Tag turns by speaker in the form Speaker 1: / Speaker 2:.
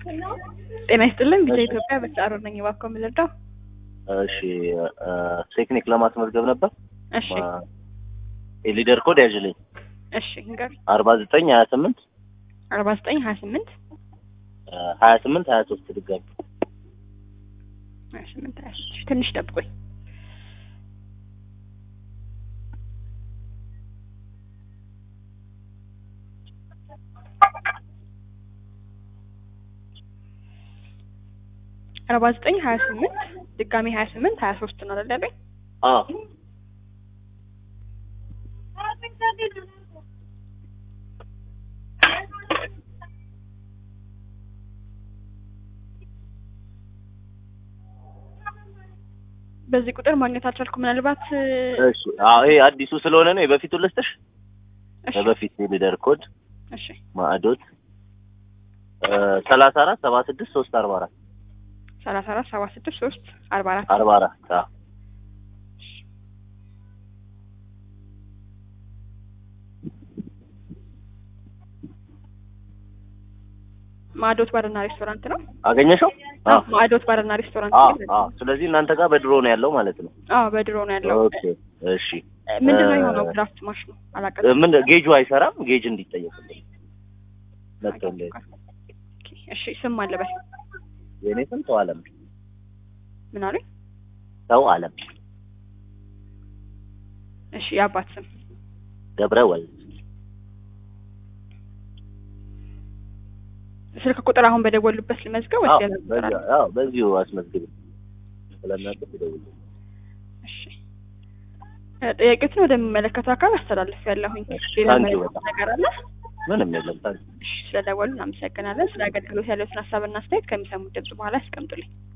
Speaker 1: ጤና ይስጥልን ቪዛ
Speaker 2: እሺ።
Speaker 1: ኢትዮጵያ በተጻሩ ነኝ እባክዎ ምን ልርዳው?
Speaker 2: እሺ እ ቴክኒክ ለማስመዝገብ ነበር።
Speaker 1: እሺ
Speaker 2: ማ- የሊደር ኮድ ያዥልኝ
Speaker 1: እሺ ንገር
Speaker 2: አርባ ዘጠኝ ሀያ ስምንት
Speaker 1: አርባ ዘጠኝ ሀያ ስምንት
Speaker 2: ሀያ ስምንት ሀያ ሶስት ድጋሚ
Speaker 1: ሀያ ስምንት ሀያ ሶስት ትንሽ ጠብቆኝ አርባ ዘጠኝ ሀያ ስምንት ድጋሚ ሀያ ስምንት ሀያ ሶስት ነው አይደል ያለኝ?
Speaker 2: አዎ
Speaker 1: በዚህ ቁጥር ማግኘት አልቻልኩም። ምናልባት
Speaker 2: እሺ አዎ ይሄ አዲሱ ስለሆነ ነው የበፊቱ ልስጥሽ
Speaker 1: እሺ
Speaker 2: የበፊት የሊደር ኮድ
Speaker 1: እሺ
Speaker 2: ማዕዶት ሰላሳ አራት ሰባ ስድስት ሶስት አርባ አራት
Speaker 1: ሰላሳ አራት ሰባ ስድስት ሶስት አርባ አራት
Speaker 2: አርባ አራት አዎ
Speaker 1: ማዕዶት ባርና ሬስቶራንት ነው።
Speaker 2: አገኘሽው? አዎ
Speaker 1: ማዕዶት ባርና ሬስቶራንት
Speaker 2: አዎ
Speaker 1: ነው።
Speaker 2: አዎ ስለዚህ እናንተ ጋር በድሮ ነው ያለው ማለት ነው።
Speaker 1: አዎ በድሮ ነው ያለው።
Speaker 2: ኦኬ እሺ
Speaker 1: ምንድን ነው
Speaker 2: እ-
Speaker 1: የሆነው? ድራፍት ማሽኑ
Speaker 2: እ፣
Speaker 1: አላውቅም።
Speaker 2: ምን ጌጁ አይሰራም። ጌጅ እንዲጠየቅልኝ መጥቶልኝ
Speaker 1: ኦኬ፣ እሺ ስም አለ በል
Speaker 2: የኔ ስም ሰው አለም
Speaker 1: ምን አሉኝ?
Speaker 2: ሰው አለም
Speaker 1: እሺ የአባት ስም
Speaker 2: ገብረ ወልድ
Speaker 1: ስልክ ቁጥር አሁን በደወሉበት ልመዝገብ
Speaker 2: አዎ
Speaker 1: ወይስ ሌላ ቁጥር አለ?
Speaker 2: በዚሁ- አዎ በዚሁ አስመዝግብ ስለሚያውቅ ይደውል
Speaker 1: እሺ እ፣ ጥያቄዎችን ወደሚመለከተው አካል አስተላልፍ ያለሁኝ።
Speaker 2: እሺ፣
Speaker 1: ሌላ
Speaker 2: ታንኪ
Speaker 1: መልዕክት
Speaker 2: በጣም።
Speaker 1: ነገር አለ?
Speaker 2: ምንም የለም ታዲያ
Speaker 1: እሺ ስለደወሉ እናመሰግናለን። ስለ አገልግሎት ያለውን ሀሳብና አስተያየት ከሚሰሙት ድምጽ በኋላ ያስቀምጡልኝ።